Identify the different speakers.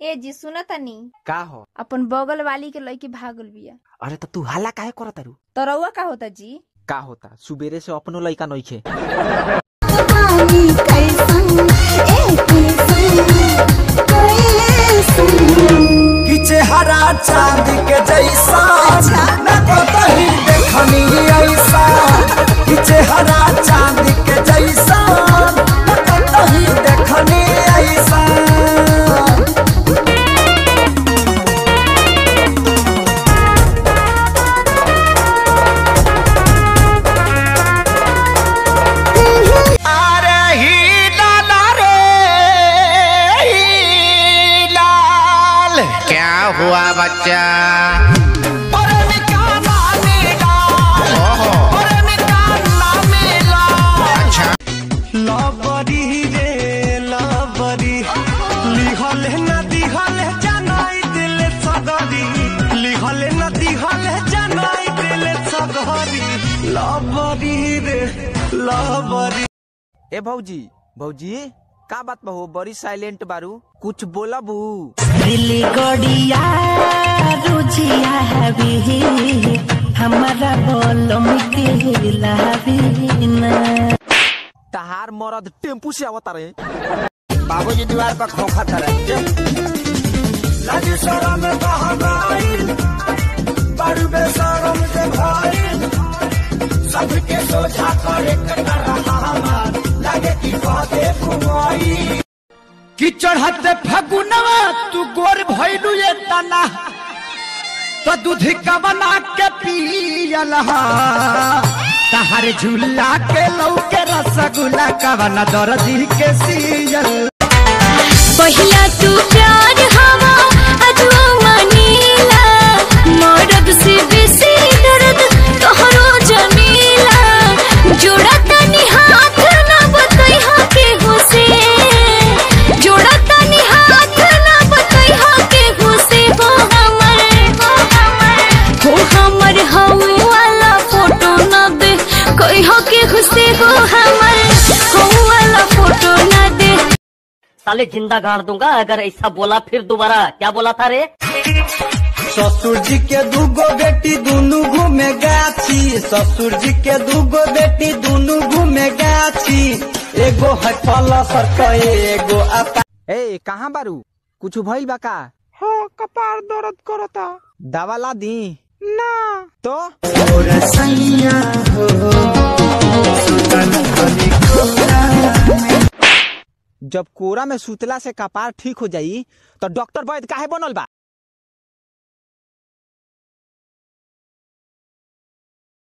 Speaker 1: ए जी सुन तनी
Speaker 2: का हो
Speaker 1: अपन बगल वाली के लड़की भागल बिया
Speaker 2: अरे तो तू हल्ला काहे करत तारू
Speaker 1: तरौआ का होता जी
Speaker 2: का होता सुबेरे से अपनो लइका नइखे
Speaker 3: पानी कैसन ए कैसन कैसन
Speaker 4: कि चेहरा चांद के जैसा न कतही देखनी ऐसा कि चेहरा चांद के जैसा न कतही देखनी ऐसा अरे ही लाला रे ही लाल
Speaker 5: क्या हुआ बच्चा
Speaker 4: अरे निकाला नीला
Speaker 5: ओहो
Speaker 4: अरे निकाला नीला
Speaker 5: अच्छा
Speaker 4: लबरी रे लबरी लिहल न दिहल जनाई दिल सगरी लिहल न दिहल जनाई दिल सगरी लबरी रे लबरी
Speaker 2: ए भौजी भौजी का बात बहू बड़ी साइलेंट बारू कुछ बोलबू
Speaker 6: दिल्ली गड़िया रुझिया हवी हमारा बोलम के लावीना
Speaker 2: तहार मरद टेम्पू से आवता रे
Speaker 4: बाबूजी दीवार पर खोखा तरह लाजी शरम बहनाई बड़ बेशरम के भाई सबके सोझा करे कर रहा हमार लगे कि बाते फुमाई कि चढ़ते फगुनवा तू गोर भइलू ये तना तो दूध का बना के पियल तहर झूला के लौके रसगुल्ला का बना दर्दी के सियल
Speaker 3: पहिला तू प्यार हवा अजवा मनीला मरद से बेसी दर्द तोहरो जमीला जोड़ा तनी हाथ ना बतई हा के हुसे जोड़ा तनी हाथ ना बतई हा के हुसे हो हमर हो हमर हो हमर हवे वाला फोटो ना दे कोई हो के हुसे हो हमर हो वाला फोटो ना दे
Speaker 7: साले जिंदा गाड़ दूंगा अगर ऐसा बोला फिर दोबारा क्या बोला था रे
Speaker 4: ससुर जी के दूगो बेटी दुनू घूमे गाछी ससुर जी के दूगो बेटी दुनू घूमे गाछी एगो है पलसर के एगो अपा
Speaker 2: ए कहाँ बारू कुछ भइल बा का हो कपार दर्द करता दवा ला दी ना तो
Speaker 4: सैया हो सुतन खली कोरा
Speaker 2: जब कोरा में सुतला से कपार ठीक हो जाई तो डॉक्टर वैद काहे बनल बा